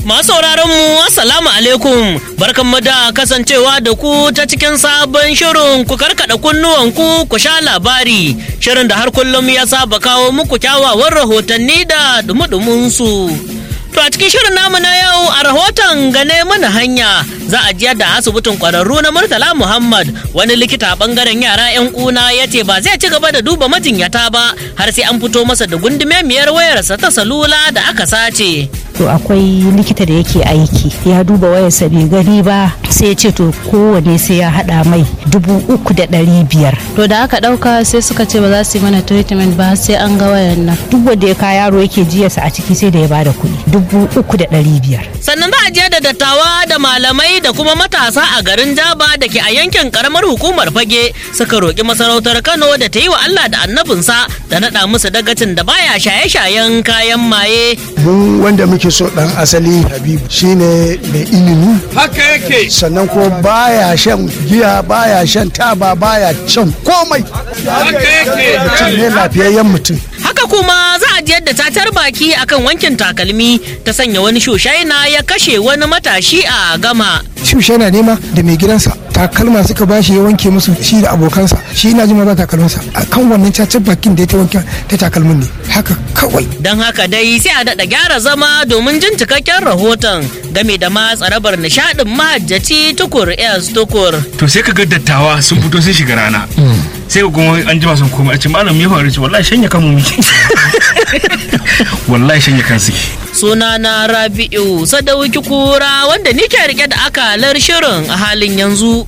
Masu sauraron mu assalamu alaikum barkanmu da kasancewa da ku ta cikin sabon shirin ku karkada kunnuwan ku ku sha labari shirin da har kullum ya saba kawo muku kyawawan rahotanni da dumudumin su. To a cikin shirin namu na yau a rahoton gane mana hanya za a jiyar da asibitin kwararru na Murtala Muhammad wani likita a bangaren yara 'yan kuna ya ce ba zai ci gaba da duba majinyata ba har sai an fito masa da gundumemiyar wayarsa ta salula da aka sace. to akwai likita da yake aiki ya duba wayarsa bai gani ba sai ya ce to kowane sai ya hada mai dubu uku da ɗari biyar to da aka dauka sai suka ce ba za su yi mana treatment ba sai an ga wayan nan duk wanda ya ka yaro yake jiyarsa a ciki sai da ya bada kuɗi dubu uku da ɗari biyar Sannan za a je da dattawa da malamai da kuma matasa a garin Jaba da ke a yankin karamar hukumar Fage suka roƙi masarautar Kano da ta yi wa Allah da annabinsa da naɗa musu dagacin da baya shaye-shayen kayan maye. mu wanda muke so dan asali habibu shine mai ilimi haka yake sannan ko baya shan giya baya shan taba baya shan komai haka yake mutum ne lafiyayyen mutum Haka kuma za a ji yadda tatar baki akan wankin takalmi ta sanya wani shushaina ya kashe wani matashi a gama. shushe na nema da mai gidansa takalma suka bashi ya wanke musu shi da abokansa shi ina jima ba takalminsa a kan wannan cacar bakin da ya ta wanke ta takalmin ne haka kawai Don haka dai sai a daɗa gyara zama domin jin cikakken rahoton game da ma tsarabar nishaɗin mahajjaci tukur S tukur. to sai ka ga dattawa sun fito sun shiga rana sai ka kuma an jima sun koma a ce malam me faru ce wallahi shanya kan mu miki wallahi shanya kan suke Sunana Rabi'u Sadauki Kura wanda nike rike da akalar shirin a halin yanzu.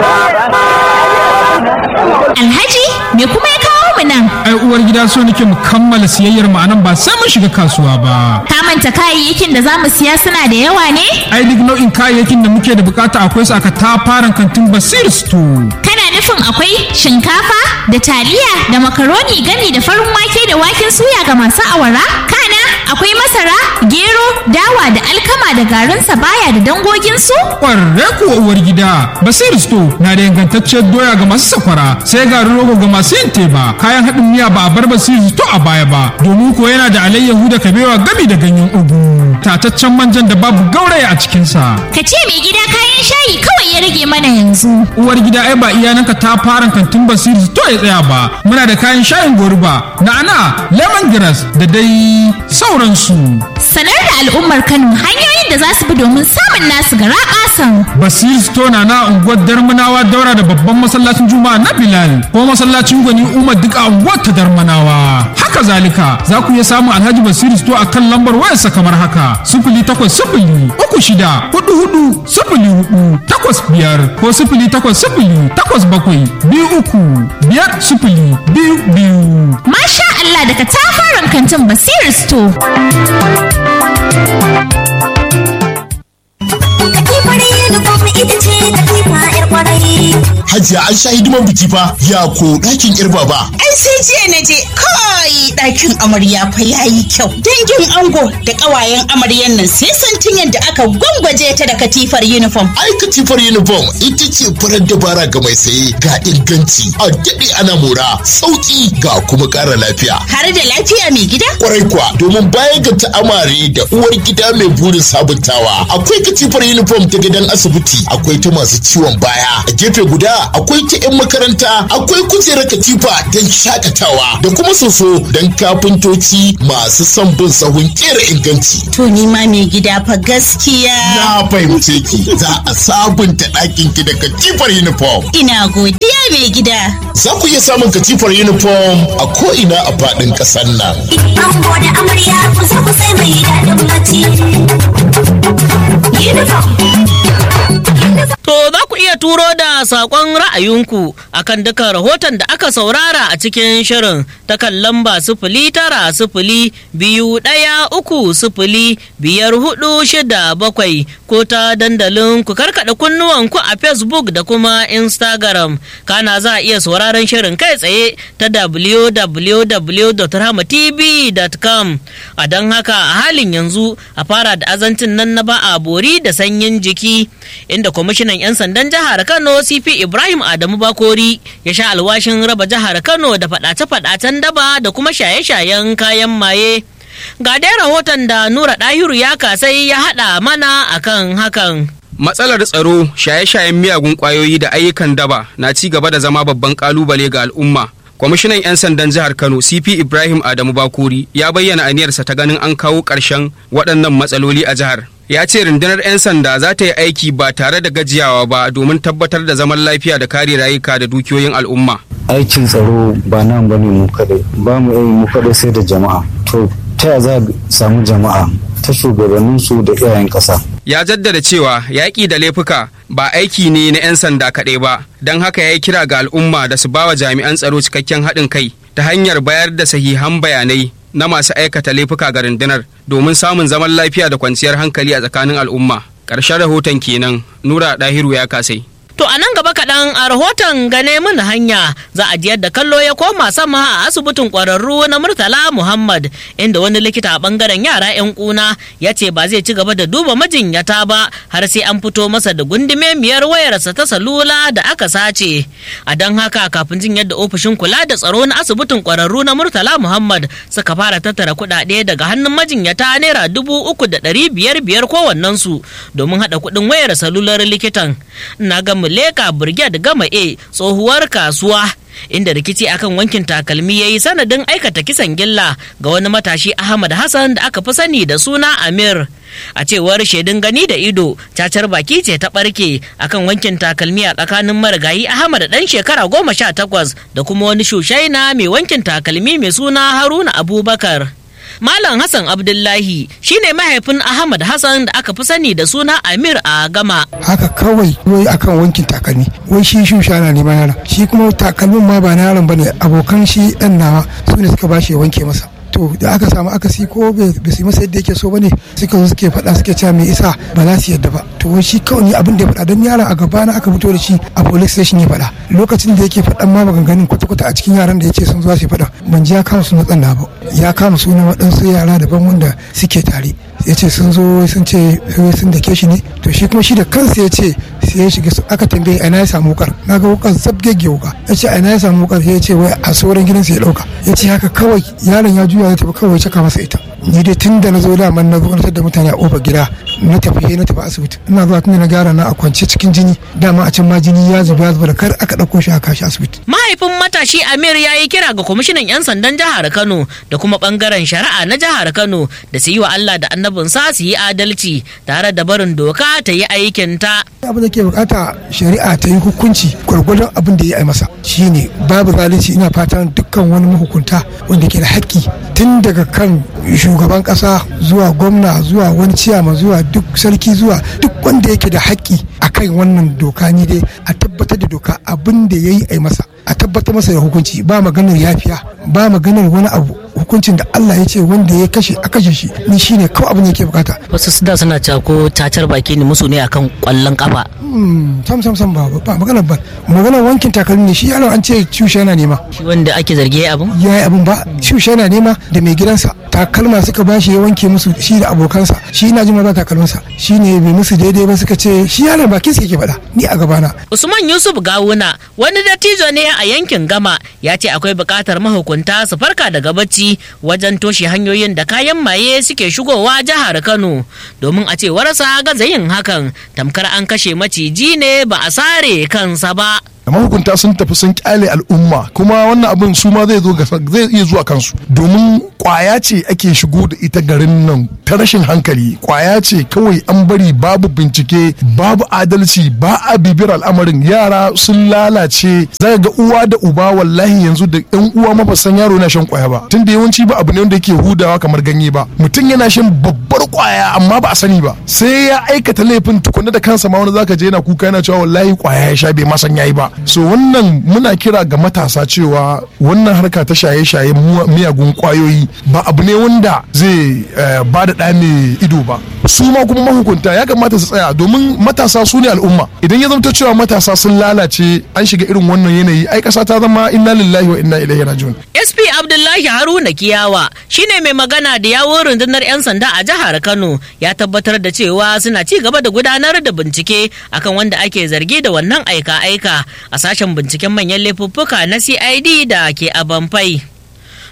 Alhaji me kuma ya kawo mu nan? ai uwar gida so nake mu kammala siyayyar mu anan ba sai mun shiga kasuwa ba Ka manta kayayyakin da za mu siya suna da yawa ne? ai duk nau'in kayayyakin da muke da bukata akwai su aka tafaran kantin basir store Kana nufin akwai shinkafa da taliya da makaroni gami da farin wake da waken suya ga masu awara? Kana akwai masara, gero, dawa da alkama da garin sabaya da dangoginsu? kwarre kuwa uwar gida basir store na da ingantacciyar doya ga masu sakwara sai garin rogo ga masu yin teba kayan haɗin miya ba a bar basir store a baya ba domin ko yana da alayyahu da kabewa gami da ganyen ugu tataccen manjan da babu gauraya a cikinsa Ka ce mai gida kayan shayi kawai ya rage mana yanzu. uwar gida ai ba iyananka ta fara kantin basiri to ya tsaya ba muna da kayan shayin goruba na'ana lemongrass da dai sauransu Sanar da al'ummar Kano hanyoyin da za su bi domin samun nasu gara ƙasan. basiri store na na unguwar darmanawa daura da babban masallacin juma'a na bilal ko masallacin gwani umar duk a unguwar ta darmanawa haka zalika za ku iya samun alhaji basiri store a kan lambar wayarsa kamar haka sifili takwas sifili uku shida hudu hudu sifili hudu takwas biyar ko sifili takwas sifili takwas bakwai biyu uku biyar sifili biyu biyu Masha Allah daga tafaran kantin Basir Store. Hajiya an sha hidiman biki fa ya ko ɗakin yar baba. Ai sai jiya na je kai ɗakin amarya fa yayi kyau. Dangin ango da ƙawayen amaryan nan sai santin yadda aka gwangwaje ta da katifar uniform. Ai katifar uniform ita ce farar dabara ga mai saye ga inganci a daɗe ana mora sauƙi ga kuma ƙara lafiya. Har da lafiya mai gida? Kwarai kuwa domin bayan ga ta'amare da uwar gida mai burin sabuntawa akwai katifar uniform ta gidan asibiti akwai ta masu ciwon baya a gefe guda akwai ta 'yan makaranta akwai kujerar katifa don shakatawa da kuma soso don kafintoci masu son bin sahun kera inganci. To ni ma mai gida fa gaskiya. Na fahimce ki za a sabunta ɗakin ki da katifar uniform. Ina godiya mai gida. Za ku iya samun katifar uniform a ko'ina a faɗin ƙasar nan. Ango da amarya kusa kusa mai daɗin bacci. Uniform. To za ku iya turo da saƙon ra'ayinku akan dukan rahoton da aka saurara a cikin shirin ta kan lamba sifili tara sifili biyu ɗaya uku sifili biyar hudu shida bakwai ko ta dandalin ku karkaɗa kunnuwanku a Facebook da kuma Instagram. Kana za a iya sauraron shirin kai tsaye ta www.rahmatv.com. A don haka a halin yanzu a fara da azancin nan na ba a bori da sanyin jiki inda kwamishinan 'yan sandan jihar Kano CP Ibrahim Adamu Bakori ya sha alwashin raba jihar Kano da faɗace-faɗacen daba da kuma shaye-shayen kayan maye. Ga dai rahoton da Nura Ɗahiru ya kasai ya haɗa mana akan hakan. Matsalar tsaro, shaye-shayen miyagun ƙwayoyi da ayyukan daba na ci gaba da zama babban ƙalubale ga al'umma. Kwamishinan 'yan sandan jihar Kano CP Ibrahim Adamu Bakuri ya bayyana aniyarsa ta ganin an kawo ƙarshen waɗannan matsaloli a jihar. Ya ce rundunar 'yan sanda za ta yi aiki ba tare da gajiyawa ba domin tabbatar da zaman lafiya da kare rayuka da dukiyoyin al'umma. aikin tsaro ba nan bane mu kadai ba mu yi mu kadai sai da jama'a to ta za a samu jama'a ta shugabanninsu da iyayen ƙasa ya jaddada cewa yaƙi da laifuka ba aiki ne na 'yan sanda kaɗai ba don haka ya yi kira ga al'umma da su bawa jami'an tsaro cikakken haɗin kai ta hanyar bayar da sahihan bayanai na masu aikata laifuka ga rundunar domin samun zaman lafiya da kwanciyar hankali a tsakanin al'umma ƙarshen rahoton kenan nura ɗahiru ya kasai To a nan gaba kaɗan a rahoton gane mun hanya za a jiyar da kallo ya koma sama a asibitin ƙwararru na Murtala Muhammad inda wani likita a ɓangaren yara 'yan ƙuna ya ce ba zai ci gaba da duba majinyata ba har sai an fito masa da gundume miyar wayarsa ta salula da aka sace. A don haka kafin jin yadda ofishin kula da tsaro na asibitin ƙwararru na Murtala Muhammad suka fara tattara kuɗaɗe daga hannun majinyata naira dubu uku da ɗari biyar biyar kowannensu domin haɗa kuɗin wayar salular likitan. Na ga Muleka Brigade Gama A tsohuwar kasuwa inda rikici akan wankin takalmi ya yi sanadin aikata kisan gilla ga wani matashi Ahmad Hassan da aka fi sani da suna Amir. A cewar shaidun gani da ido, cacar baki ce ta ɓarke akan wankin takalmi a tsakanin marigayi Ahmad ɗan shekara goma sha takwas da kuma wani shushaina mai wankin takalmi mai suna Haruna Abubakar. Malam Hassan Abdullahi shine mahaifin Ahmad Hassan da aka fi sani da suna Amir a Gama. haka kawai wai akan wankin takalmi wai shi shusha na neman yaron shi kuma takalmin ma ba na yaron bane abokan shi dan nawa su ne suka bashi ya wanke masa to da aka samu akasi ko bai su yi masa yadda yake so bane suka zo suke faɗa suke cewa mai isa ba za su yadda ba to wai shi kawai ni abin da ya faɗa don yaron a gaba na aka fito da shi a police station ya faɗa lokacin da yake faɗan ma maganganun kwata-kwata a cikin yaran da ya ce sun zo su faɗa ban ji ya kama sunan tsanna ba ya kama sunan waɗansu yara daban wanda suke tare ya ce sun zo sun ce sun dake shi ne to shi kuma shi da kansa ya ce sai ya shiga aka tambaye ina ya samu wukar na ga wukar zabgegge wuka ya ce ina ya samu wukar ya ce wai a sauran gidansa ya dauka ya ce haka kawai yaron ya juya ya tafi kawai caka masa ita ni dai tun da na zo da man na zo da mutane a kofar gida na tafi na tafi asibiti ina zuwa tun da na gara na a kwance cikin jini dama a can ma jini ya zuba ya zuba da kar aka dauko shi a kashi asibiti Mahaifin matashi Amir ya yi kira ga kwamishinan 'yan sandan jihar Kano da kuma bangaren shari'a na jihar Kano da su yi wa Allah da annabinsa su yi adalci tare da barin doka ta yi aikinta. abin da ke bukata shari'a ta yi hukunci gwargwadon abin da ya yi masa shine babu zalunci ina fatan dukkan wani mahukunta wanda ke da haƙƙi tun daga kan shugaban ƙasa zuwa gwamna zuwa wani ciyama zuwa duk sarki zuwa duk wanda yake da haƙƙi a kan wannan doka ni dai a tabbatar da doka abin da ya yi a yi masa a tabbatar masa da hukunci ba maganar yafiya ba maganar wani abu hukuncin da Allah ya ce wanda ya kashe a kashe shi ni shine kawai abin da yake bukata Wasu su da suna cewa ko cacar baki ne musu ne akan kwallon kafa. Hmm, sam sam sam ba ba magana ba magana wankin takalmi ne shi yaron an ce shushe yana nema Shi wanda ake zargi ya abin? ya yi abin ba shushe yana nema da mai gidansa takalma suka bashi ya wanke musu shi da abokansa shi ina jin ma ba takalminsa shi ne bai musu daidai ba suka ce shi yaron bakin sa yake faɗa ni a gabana Usman Yusuf Gawuna wani dattijo ne a yankin Gama ya ce akwai buƙatar mahukunta su farka daga bacci wajen toshe hanyoyin da kayan maye suke shigowa jihar Kano domin a cewarsa gaza yin hakan tamkar an kashe maciji ne ba a sare kansa ba. da mahukunta sun tafi sun kyale al'umma kuma wannan abin su ma zai zo ga zai iya zuwa kansu domin kwaya ce ake shigo da ita garin nan ta rashin hankali kwaya ce kawai an bari babu bincike babu adalci ba a bibiyar al'amarin yara sun lalace zai ga uwa da uba wallahi yanzu da yan uwa ma ba san yaro yana shan kwaya ba tunda yawanci ba abu ne wanda yake hudawa kamar ganye ba mutum yana shan babbar kwaya amma ba a sani ba sai ya aikata laifin tukunna da kansa ma wani zaka je yana kuka yana cewa wallahi kwaya ya sha bai ma san yayi ba so wannan muna kira ga matasa cewa wannan harka ta shaye-shaye miyagun kwayoyi ba abu ne wanda zai ba da ɗa mai ido ba su ma kuma mahukunta ya kamata su tsaya domin matasa su ne al'umma idan ya zamto cewa matasa sun lalace an shiga irin wannan yanayi ai ƙasa ta zama inna lillahi wa inna ilaihi rajiun SP Abdullahi Haruna Kiyawa shine mai magana da yawon rundunar 'yan sanda a jihar Kano ya tabbatar da cewa suna ci gaba da gudanar da bincike akan wanda ake zargi da wannan aika-aika a sashen binciken manyan laifuffuka na CID da ke a Bamfai.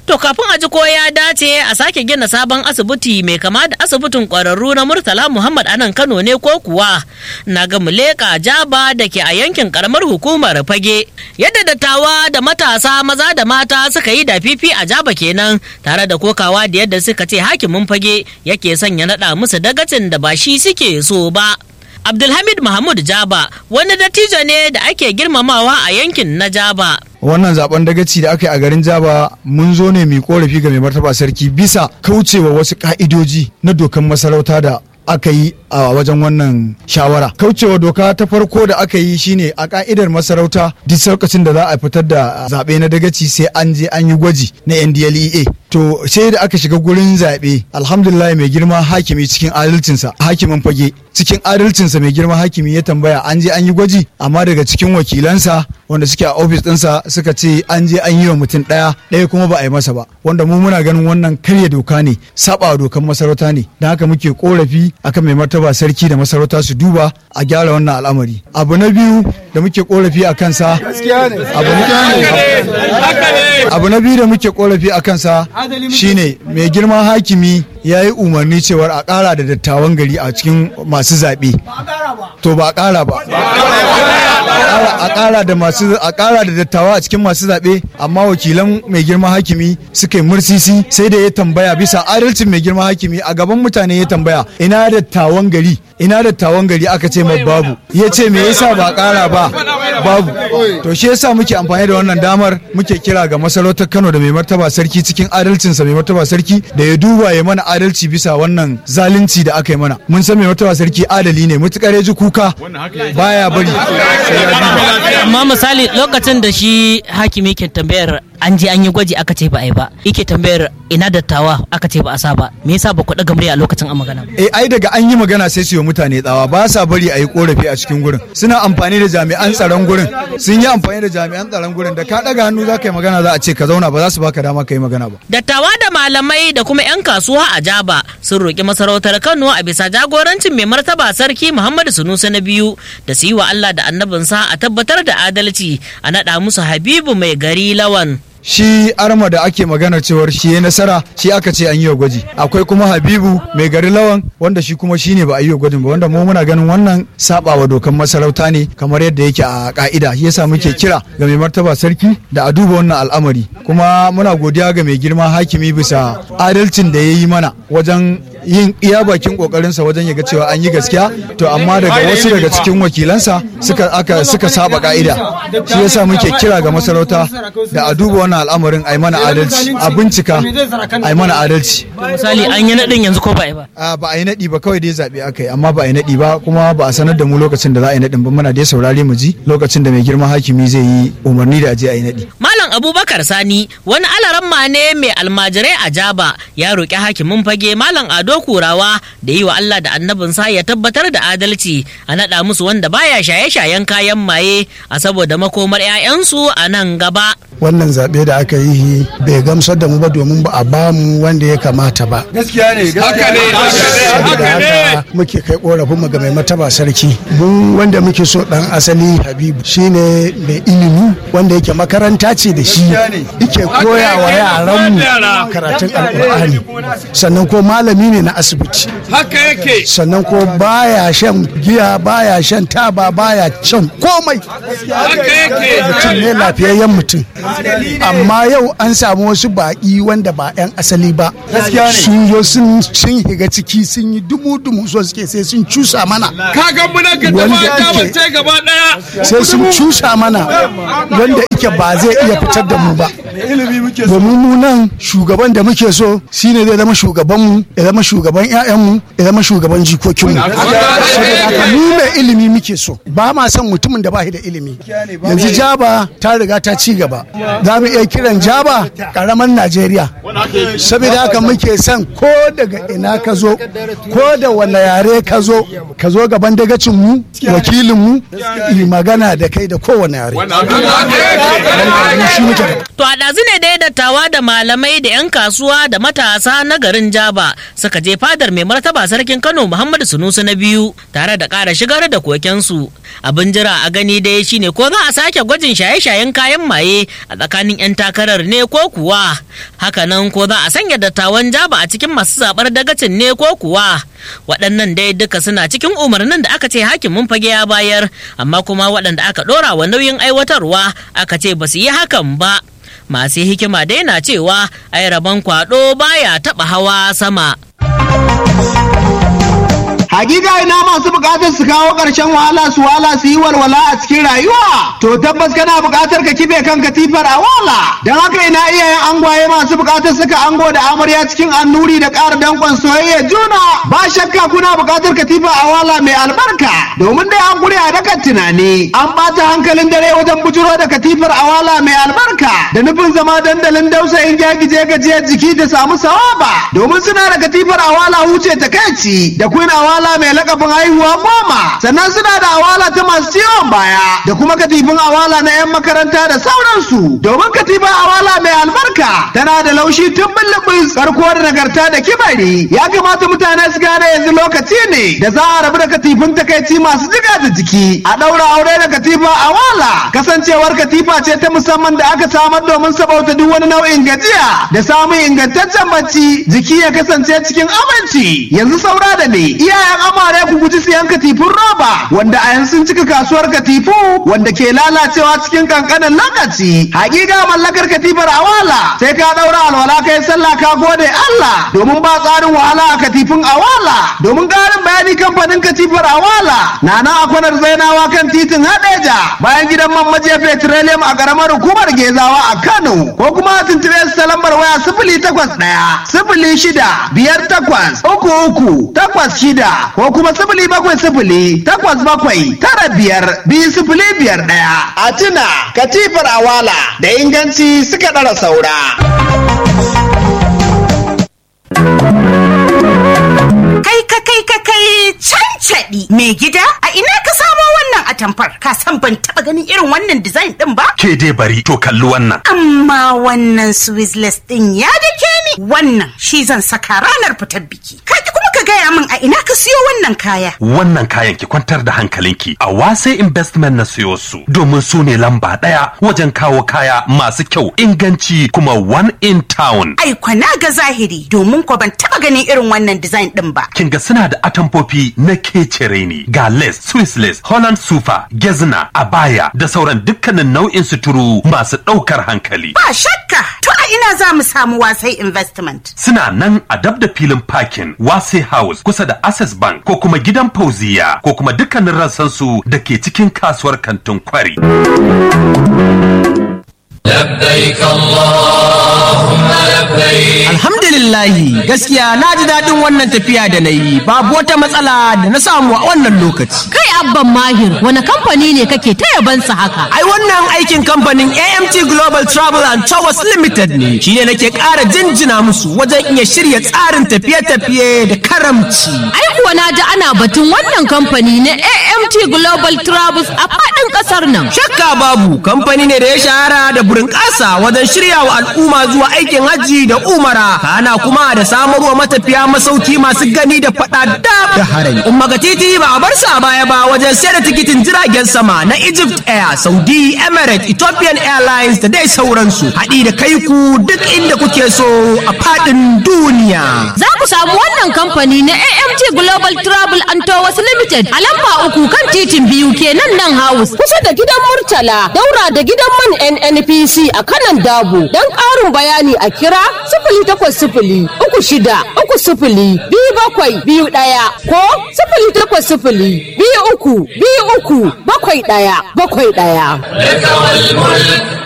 To kafin a ji ko ya dace a sake gina sabon asibiti mai kama da asibitin ƙwararru na Murtala Muhammad a nan Kano ne ko kuwa na ga muleka jaba da ke a yankin karamar hukumar fage. Yadda dattawa da matasa maza da mata suka yi da fifi a jaba kenan tare da kokawa da yadda suka ce hakimin fage yake sanya naɗa musu dagacin da ba shi suke so ba. Abdulhamid Mahmud Jaba wani dattijo ne da ake girmamawa a yankin na Jaba. wannan zaben dagaci da aka yi a garin jaba mun zo ne mai korafi ga mai martaba sarki bisa kaucewa wasu ka'idoji na dokan masarauta da aka yi a wajen wannan shawara kaucewa doka ta farko da aka yi shine a ka'idar masarauta duk lokacin da za a fitar da zaɓe na dagaci sai an je an yi gwaji na ndlea to sai da aka shiga gurin zaɓe alhamdulillah mai girma hakimi cikin adalcinsa hakimin fage cikin adalcinsa mai girma hakimi ya tambaya an je an yi gwaji amma daga cikin wakilansa wanda suke a ofis ɗinsa suka ce an je an yi wa mutum ɗaya ɗaya kuma ba a yi masa ba wanda mu muna ganin wannan karya doka ne saba dokan masarauta ne don haka muke korafi akan mai martaba sarki da masarauta su duba a gyara wannan al'amari abu na biyu da muke korafi a kansa abu na biyu da muke korafi a kansa shine mai girma hakimi ya yi umarni cewar a ƙara da dattawan gari a cikin masu zaɓe to ba a ƙara ba a ƙara da masu a ƙara da dattawa a cikin masu zaɓe amma wakilan mai girma hakimi suka yi mursisi sai da ya tambaya bisa adalcin mai girma hakimi a gaban mutane ya tambaya ina dattawan gari ina dattawan gari aka ce mai babu ya ce me yasa ba ƙara ba babu to shi yasa muke amfani da wannan damar muke kira ga masarautar Kano da mai martaba sarki cikin adalcinsa mai martaba sarki da ya duba ya mana adalci bisa wannan zalunci da aka yi mana mun san mai martaba sarki adali ne mutukar ya ji kuka baya bari amma misali lokacin da shi hakimi ke tambayar an je an yi gwaji aka ce ba a yi ba yake tambayar ina dattawa aka ce ba a sa ba me yasa ba ku daga murya a lokacin a magana eh ai daga an yi magana sai su yi mutane tsawa ba sa bari a yi korafi a cikin gurin suna amfani da jami'an tsaron gurin sun yi amfani da jami'an tsaron gurin da ka daga hannu za ka yi magana za a ce ka zauna ba za su baka dama ka yi magana ba dattawa da malamai da kuma 'yan kasuwa a jaba sun roƙi masarautar kano a bisa jagorancin mai martaba sarki muhammadu sunusa na biyu da su yi wa allah da annabinsa a tabbatar da adalci a naɗa musu habibu mai gari lawan shi arma da ake magana cewar shi ya nasara shi aka ce an yi wa gwaji akwai kuma habibu mai gari lawan wanda shi kuma shine ba a yi wa gwajin ba wanda mu muna ganin wannan saba wa dokan masarauta ne kamar yadda yake a ka'ida shi yasa muke kira ga mai martaba sarki da a duba wannan al'amari kuma muna godiya ga mai girma hakimi bisa adalcin da ya yi mana wajen yin iya bakin kokarinsa wajen ya ga cewa an yi gaskiya to amma daga wasu daga cikin wakilansa suka aka suka saba ka'ida shi yasa muke kira ga masarauta da a duba wannan al'amarin a yi mana adalci a bincika a yi mana adalci misali an yi naɗin yanzu ko ba yi ba a ba a yi naɗi ba kawai dai zaɓe aka yi amma ba a yi naɗi ba kuma ba a sanar da mu lokacin da za a yi naɗin ba muna dai saurare mu ji lokacin da mai girma hakimi zai yi umarni da a je a yi naɗi Malam Abubakar Sani wani alaramma ne mai almajirai a Jaba ya roƙi hakimin fage Malam Ado Kurawa da yi wa Allah da annabinsa ya tabbatar da adalci a naɗa musu wanda baya shaye-shayen kayan maye a saboda makomar 'ya'yansu a nan gaba. wannan zaɓe da aka yi bai gamsar da mu ba domin ba a ba mu wanda ya kamata ba gaskiya ne haka ne saboda haka muke kai korafin mu ga mai mataba sarki mun wanda muke so dan asali habibu shine mai ilimi wanda yake makaranta ce da shi yake koya wa yaran mu karatun alkur'ani sannan ko malami ne na asibiti haka yake sannan ko baya shan giya baya shan taba baya shan komai haka yake mutum ne lafiyayyen mutum amma yau an samu wasu baƙi wanda ba 'yan asali ba sun zo sun higa ciki sun yi dumu-dumu so suke sai sun cusa mana kaga muna ka taba ta gaba daya sai sun cusa mana wanda ike ba zai iya fitar da mu ba domin mu nan shugaban da muke so shine zai zama shugabanmu ya zama shugaban 'ya'yanmu ya zama shugaban jikokinmu saboda mu mai ilimi muke so ba ma son mutumin da ba shi da ilimi yanzu jaba ta riga ta ci gaba za mu iya kiran jaba karamar najeriya saboda haka muke son ko daga ina ka zo ko da wani yare ka zo ka zo gaban dagacin mu wakilin mu yi magana da kai da kowane yare mu shi muke da To a ɗazu ne dai dattawa da malamai da 'yan kasuwa da matasa na garin Jaba suka je fadar mai martaba sarkin Kano Muhammadu Sunusu na biyu tare da ƙara shigar da kokensu. Abin jira a gani dai shine ko za a sake gwajin shaye-shayen kayan maye a tsakanin 'yan takarar ne ko kuwa. Hakanan ko za a sanya dattawan Jaba a cikin masu zaɓar dagacin ne ko kuwa. Waɗannan dai duka suna cikin umarnin da aka ce hakimin fage ya bayar amma kuma waɗanda aka ɗora wa nauyin aiwatarwa aka ce ba su yi hakan ba. masu hikima dai na cewa ai rabon kwado baya taba hawa sama Hakika ina masu bukatar su kawo ƙarshen wahala su wala su yi walwala a cikin rayuwa. To tabbas kana bukatar ka kife kan katifar a wala. Don haka ina iyayen angwaye masu bukatar suka ango da amarya cikin annuri da ƙara dankon soyayya juna. Ba shakka kuna bukatar katifa a wala mai albarka. Domin dai an gure a dakan tunani. An ɓata hankalin dare wajen bujuro da katifar a wala mai albarka. Da nufin zama dandalin dausayin gyagije gajiyar jiki da samu sawaba. Domin suna da katifar a wala huce takaici da queen awala awala mai lakabin haihuwa goma sannan suna da awala ta masu ciwon baya da kuma katifin awala na 'yan makaranta da sauransu domin katifin awala mai albarka tana da laushi tun bullubus karko da nagarta da kibari ya kamata mutane su gane yanzu lokaci ne da za a rabu da katifin takaici masu jiga da jiki a ɗaura aure da katifa awala kasancewar katifa ce ta musamman da aka samar domin sabauta duk wani nau'in gajiya da samun ingantaccen bacci jiki ya kasance cikin aminci yanzu saura da ne iyayen kayan amare ku guji siyan katifun roba wanda a yanzu sun cika kasuwar katifu wanda ke lalacewa cikin kankanin lokaci hakika mallakar katifar awala sai ka daura alwala kai sallah ka gode Allah domin ba tsarin wahala a katifin awala domin karin bayani kamfanin katifar awala na nan a kwanar zainawa kan titin hadeja bayan gidan man majiya petroleum a karamar hukumar gezawa a Kano ko kuma a tuntube su ta lambar waya sifili takwas ɗaya sifili shida biyar takwas uku uku takwas shida ko kuma sifili bakwai sifili takwas bakwai tara biyar biyu sifili biyar ɗaya. A tuna katifar awala da inganci suka ɗara saura. Kai ka kai ka kai cancaɗi mai gida a ina ka samo wannan atamfar ka san ban taɓa ganin irin wannan design ɗin ba? Ke dai bari to kalli wannan. Amma wannan Swizzless ɗin ya dake ni wannan shi zan saka ranar fitar biki. Ka kuma ka gaya min a ina ka siyo wannan kaya. Wannan kayan ki kwantar da hankalinki a wase investment na siyo su domin su ne lamba ɗaya wajen kawo kaya masu kyau inganci kuma one in town. Ai kwana ga zahiri domin ko ban taɓa ganin irin wannan design ɗin ba. Kin ga suna da atamfofi na kecere ne ga lace, Swiss lace, Holland sufa, gezna, abaya da sauran dukkanin nau'in suturu masu ɗaukar hankali. Ba shakka to a ina za mu samu wasai investment. Suna nan a dab da filin parking wase house kusa da access bank ko kuma gidan fauziya ko kuma dukkanin rassansu da ke cikin kasuwar kantin kwari. لبيك اللهم لبيك Alhamdulillahi gaskiya na ji daɗin wannan tafiya da na yi babu wata matsala da na samu a wannan lokaci. Kai abban mahir wani kamfani ne kake ta yabansa haka? Ai wannan aikin kamfanin AMT Global Travel and Towers Limited ne shi ne nake ƙara jinjina musu wajen iya shirya tsarin tafiye-tafiye da karamci. Ai kuwa na ji ana batun wannan kamfani na AMT Global Travels a faɗin ƙasar nan. Shakka babu kamfani ne da ya shahara da burin ƙasa wajen shirya wa al'umma zuwa aikin hajji da umara kana kuma da samarwa matafiya masauki masu gani da faɗa da harami. Umma ga titi ba a bar sa baya ba wajen sayar da tikitin jiragen sama na Egypt Air, Saudi, Emirates, Ethiopian Airlines da dai sauransu. Haɗi da kai ku duk inda kuke so a faɗin duniya. Za ku samu wannan kamfani na AMT Global Travel and Tours Limited a lamba uku kan titin biyu kenan nan house. Kusa da gidan Murtala, daura da gidan man NNPC a kanan Dabo. Don ƙarin bayani a kira sifili takwas sifili uku shida uku sifili biyu bakwai biyu ɗaya ko sifili takwas sifili biyu uku biyu uku bakwai ɗaya bakwai ɗaya.